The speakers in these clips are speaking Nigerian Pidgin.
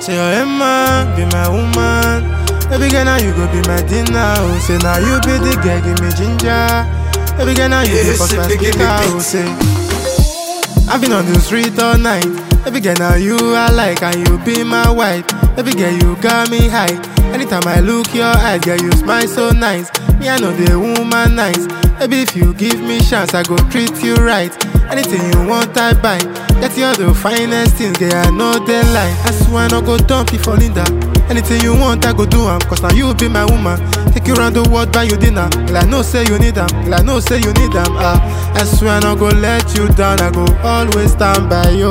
Say your man be my woman. Baby girl, now you go be my dinner. Oh, say now you be the girl, give me ginger. Baby girl, now you Yeah, the first say, my give me speaker. Oh, beats. say I've been on the street all night. Baby girl, now you I like and you be my wife. Baby girl, you got me high. Anytime I look your eyes, girl, you smile so nice. Me, I know the woman nice. Baby, if you give me chance, I go treat you right. Anything you want, I buy. Get you all the finest things, girl, I know they lie. I swear I no go dump you for Linda. Anything you want, I go do 'em. Cause now you be my woman. Take you round the world, buy you dinner. Girl, I know say you need 'em. Girl, I know say you need 'em. Ah, I swear I no go let you down. I go always stand by you.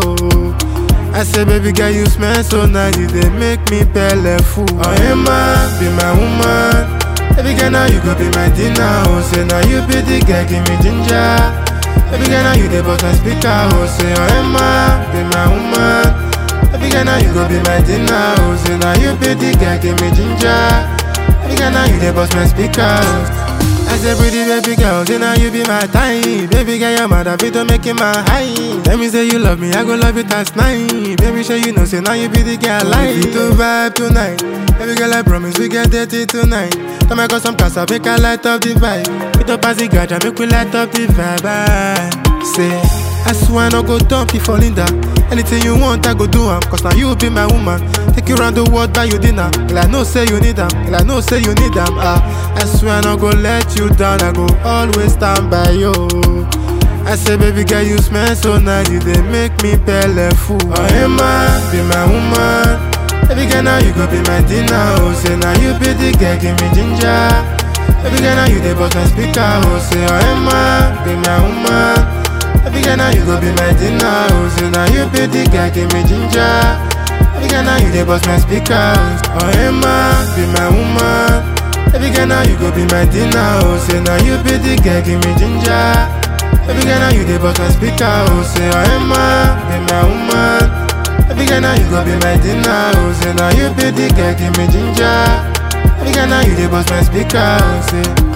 I say, baby girl, you smell so nice. You they make me pele fool. Oh, hey, man, be my woman. Baby girl, now you go be my dinner. Oh, say, now you be the girl, give me ginger. Baby girl, now you the boss, my speaker. Oh, say, oh, hey, man, be my woman. Baby girl, now you go be my dinner. Oh, say, now you be the girl, give me ginger. Baby girl, now you the boss, my speaker. Oh. I say pretty baby girl, say now you be my time Baby girl, your mother fit to make it my high Let me say you love me, I go love you that's nine Baby, sure you know, say now you be the girl like We to vibe tonight Baby girl, I promise we get dirty tonight Time I got some casa, make I light up the vibe With the passy gadget, make we light up the vibe ah. Say, I swear I no go dump you for Linda Anything you want, I go do 'em. Cause now you be my woman Take you round the world, buy you dinner Girl, I know say you need 'em. Girl, I know say you need 'em. Ah, I swear I no go let you down I go always stand by you I say baby girl you smell so nice You they make me pele fool Oh hey man, be my woman Baby girl now you go be my dinner Oh say now you be the girl give me ginger Baby girl now you the boss my speaker Oh say oh hey man, be my woman Baby girl now you go be my dinner Oh say now you be the girl give me ginger Baby girl now you the boss my speaker Oh hey man, be my woman Baby girl now you go be my dinner Oh say now you be the girl give me ginger Baby girl now you the boss my speaker Oh say oh hey man, be my woman Baby girl now you go be my dinner Oh say now you be the girl give me ginger Baby girl now you the boss my speaker Oh say